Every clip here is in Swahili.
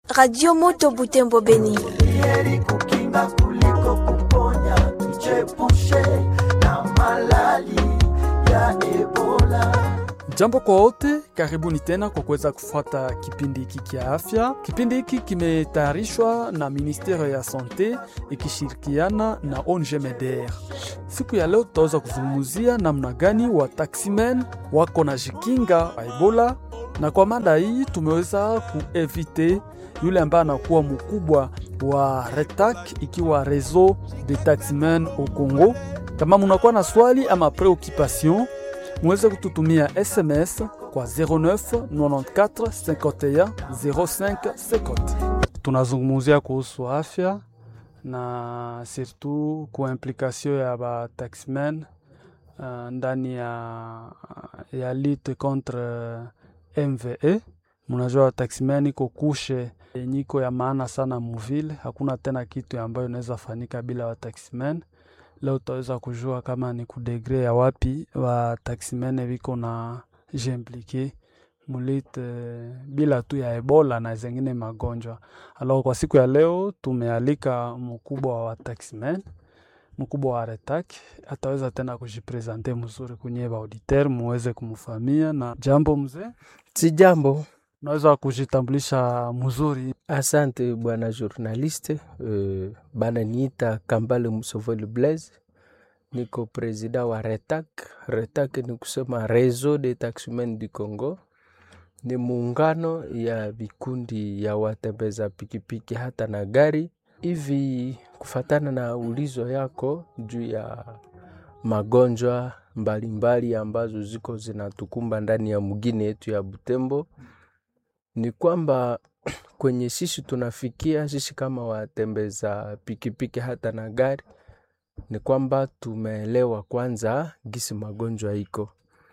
Radio Moto Butembo Beni. heri kukinga kuliko kuponya, tujiepushe na malali ya Ebola. Jambo kwa wote, karibuni tena kwa kuweza kufuata kipindi hiki kia afya. Kipindi hiki kimetayarishwa na Ministere ya Sante ikishirikiana na ONG MEDER. Siku ya leo tutaweza kuzungumzia namna gani wa taximen wako na jikinga Ebola, na kwa mada hii tumeweza kuevite yule ambaye anakuwa mkubwa wa RETAC ikiwa Réseau de Taximen au Congo. Kama munakuwa na swali ama preoccupation muweze kututumia SMS kwa 09 94 51 05 50. Tunazungumzia kuhusu afya na surtout kwa implikasio ya ba taxmen uh, ndani ya, ya lutte contre MVE. Munajua taximen iko kushe nyiko ya maana sana muvile, hakuna tena kitu ambayo inaweza fanyika bila wa taximen leo utaweza kujua kama ni kudegre ya wapi wa taximene viko na jimplike mulite bila tu ya Ebola na zengine magonjwa. Alors kwa siku ya leo tumealika mkubwa wa taximen, mkubwa wa RETAC ataweza tena kujipresente mzuri kwenye ba auditeur muweze kumfamia. Na jambo mzee, Si jambo. unaweza kujitambulisha mzuri? Asante bwana journaliste. Uh, bana niita Kambale Musovoli Blaise, niko presida wa RETAC. RETAC ni kusema Réseau des Taximen du Congo, ni muungano ya vikundi ya watembeza pikipiki hata na gari. Hivi kufatana na ulizo yako juu ya magonjwa mbalimbali ambazo ziko zinatukumba ndani ya mugini yetu ya Butembo ni kwamba kwenye sisi tunafikia sisi kama watembeza pikipiki hata na gari, ni kwamba tumeelewa kwanza gisi magonjwa iko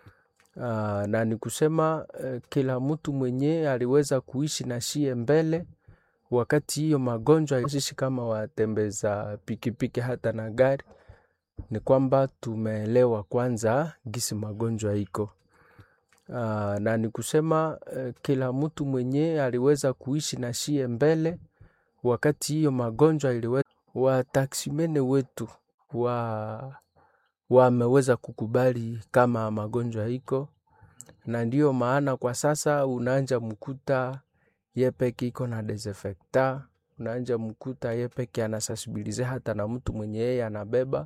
Aa, na ni kusema eh, kila mtu mwenye aliweza kuishi na shie mbele wakati hiyo magonjwa. Sisi kama watembeza pikipiki hata na gari, ni kwamba tumeelewa kwanza gisi magonjwa iko Aa, na ni kusema eh, kila mtu mwenye aliweza kuishi na shie mbele wakati hiyo magonjwa iliweza, wataksimene wetu wa wameweza kukubali kama magonjwa iko, na ndiyo maana kwa sasa unaanja mkuta yepeke iko na desinfecta, unaanja mkuta yepeke anasensibilize hata na mtu mwenye yeye anabeba,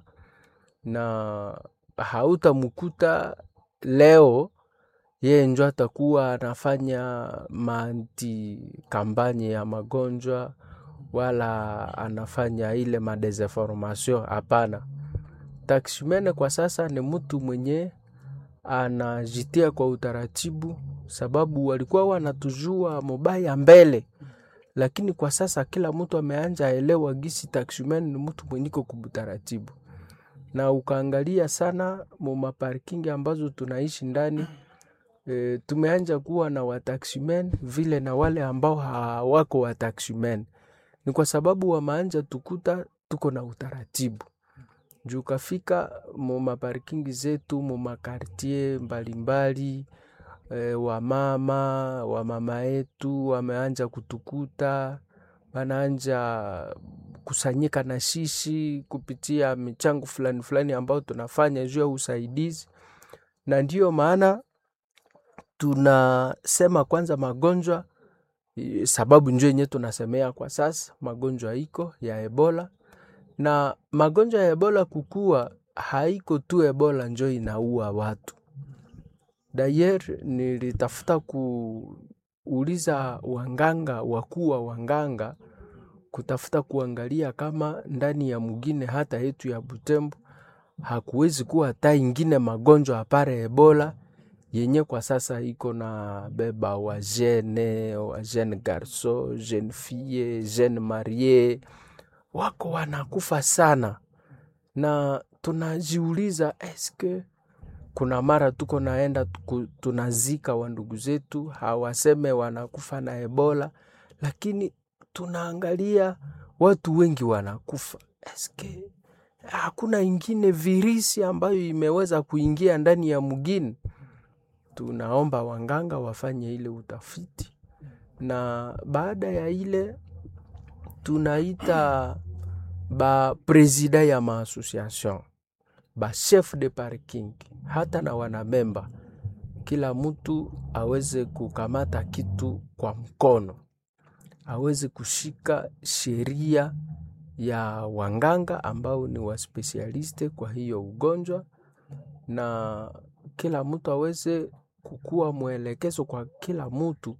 na hautamkuta leo yeye njo atakuwa anafanya manti kampanye ya magonjwa wala anafanya ile madesinformation. Hapana, taximene kwa sasa ni mtu mwenye anajitia kwa utaratibu, sababu walikuwa wanatujua mubaya mbele, lakini kwa sasa kila mtu ameanja elewa gisi taximene ni mtu mwenye iko kubutaratibu, na ukaangalia sana mu maparkingi ambazo tunaishi ndani E, tumeanja kuwa na wataximen vile na wale ambao hawako wataximen. Ni kwa sababu wameanja tukuta tuko na utaratibu juu kafika mu maparkingi zetu mu makartie mbalimbali e, wamama wamama yetu wameanja kutukuta wanaanja kusanyika na sisi kupitia michango fulani fulani ambao tunafanya juu ya usaidizi, na ndiyo maana tunasema kwanza magonjwa eh, sababu njo yenye tunasemea kwa sasa magonjwa iko ya Ebola na magonjwa ya Ebola kukua haiko tu Ebola njo inaua watu. Dayer nilitafuta kuuliza wanganga wakuu wa wanganga kutafuta kuangalia kama ndani ya mugine hata yetu ya Butembo hakuwezi kuwa hata ingine magonjwa apare Ebola yenye kwa sasa iko na beba wa jene wa jeune garso jeune fille jeune marie wako wanakufa sana, na tunajiuliza eske kuna mara tuko naenda tuku, tunazika wandugu zetu hawaseme wanakufa na Ebola, lakini tunaangalia watu wengi wanakufa. Eske hakuna ingine virisi ambayo imeweza kuingia ndani ya mugini? tunaomba wanganga wafanye ile utafiti na baada ya ile tunaita ba presida ya maassociation ba chef de parking hata na wanamemba, kila mtu aweze kukamata kitu kwa mkono, aweze kushika sheria ya wanganga ambao ni waspesialiste kwa hiyo ugonjwa, na kila mtu aweze kukuwa mwelekezo kwa kila mtu